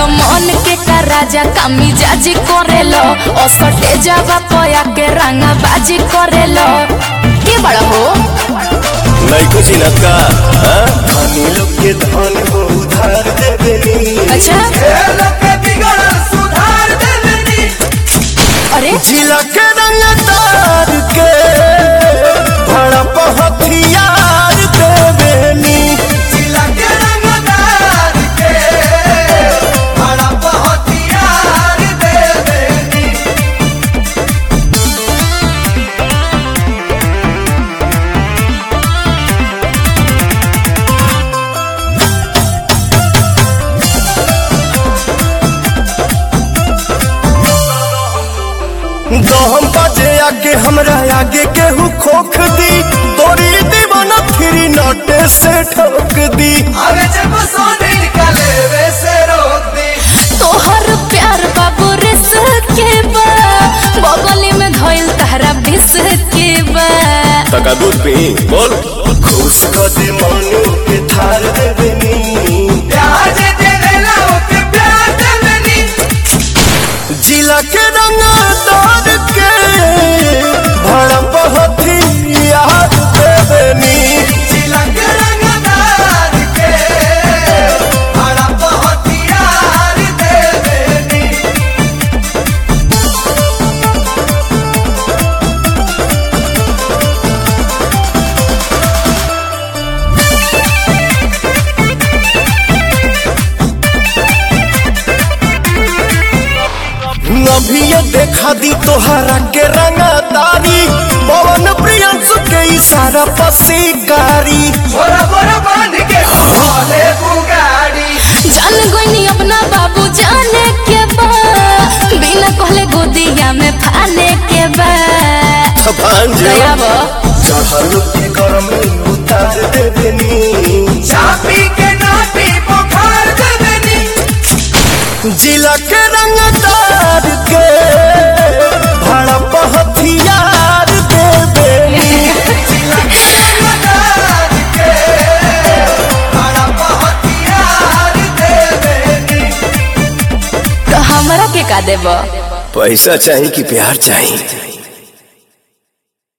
मन के का राजा कामी जाजी करेलो असटे जावा पया के रंगा बाजी करेलो के बड़ा हो नहीं कुछ का हाँ? धनी लोग के धन हो उधार दे देनी अच्छा अरे जिला के रंग तार के भड़प हथियार देवेनी दहम बाजे आगे हमरा आगे केहू खोख दी तोरी दीवाना फिरी नोटे से ठोक दी तोहर प्यार बाबू रिस के बा बगली में धइल तहरा बिस के बा तका दूध पी बोल खुश कर दे मनु के थार देवेनी जिला के रंग तार के भड़प हथियार देवेनी अभी ये देखा दी तोहरा के रंगदारी पवन प्रियंसु के इशारा पसीकारी जान गोइनी अपना बाबू जाने के बा बिना कहले गोदिया में फाने के बा भांजे दया बा चढ़ल के गरम उतार दे देनी चापी के नाटी बुखार देनी जिला के रंगदार के भड़प हथियार दे देनी तो हमरा के का देबा पैसा चाहिए कि प्यार चाहिए